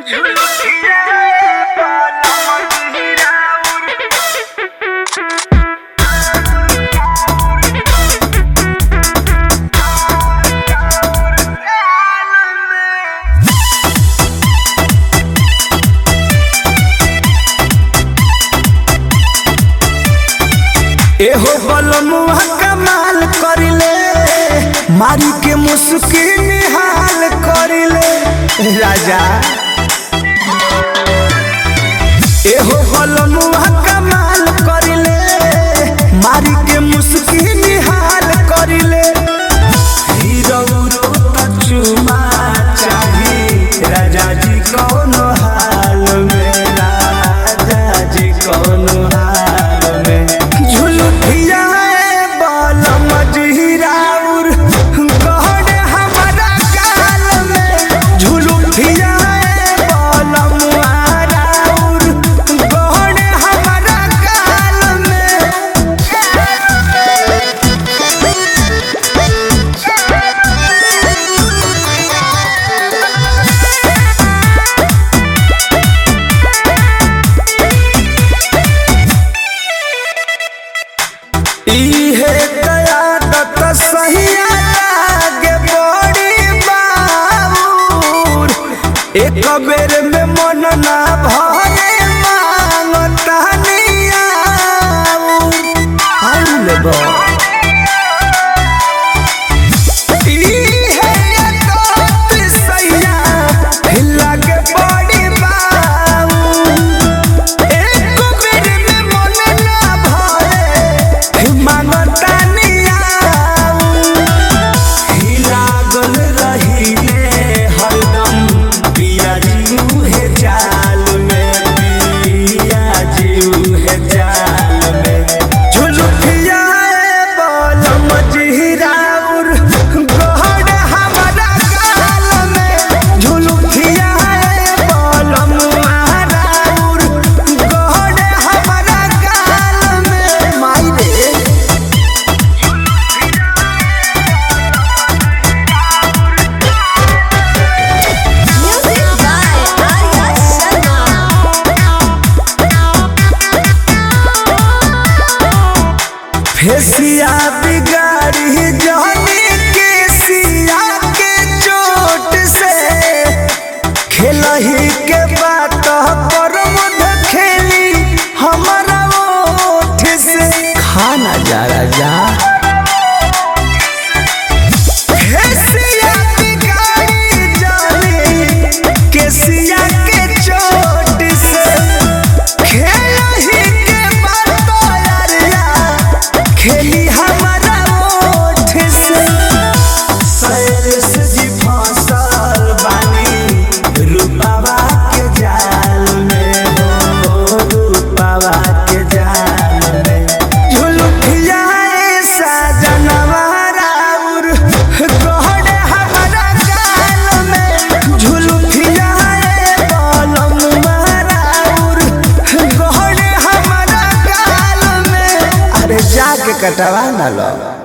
एहो बलमुआ कमाल करिले मारी के मुस्की निहाल करिले राजा एहो बलमुआ कमाल करिले मारी के मुस्की निहाल करिले हीरो रो चुमा चाही राजा जी कौन हाल में राजा जी कौन हाल में झुलुठिया बाल मजहिराउर गहन हमारा गाल में झुलुठिया बाल मुहाराउर गहन हमारा गाल में इहे कयादत सहिया लागे बड़ी बाबूर एक बेर में मन ना भरे मांगता नियाऊर आउल बा इहे कयादत सहिया लागे बड़ी बाबूर एक बेर में मन ना भरे मांगता नियाऊ लागल रहिले हरदम पिया जीव है जाल में पिया जीव है जाल में झुलुठिया बोल मजहिराउर गहन हमारा गाल में झुलुठिया बोल मुहाराउर गहन हमारा गाल में माई रे Music by Arya Sharma. फेसिया बिगाड़ी जाने के सिया के चोट से खेलही के बात पर मुद खेली हमारा ओठ से खाना जा राजा फेसिया बिगाड़ी जाने के सिया के चोट से खेलही के बात यारिया खेली हमारा ओठ से सैरस जी फसल बानी रूपावा के जाल में हो रूपावा के जाल में झुलुठिया ऐसा जनवाराउर गहन हमारा गाल में झुलुठिया बलम माराउर गहन हमारा गाल में अरे जाके कटवा ना लो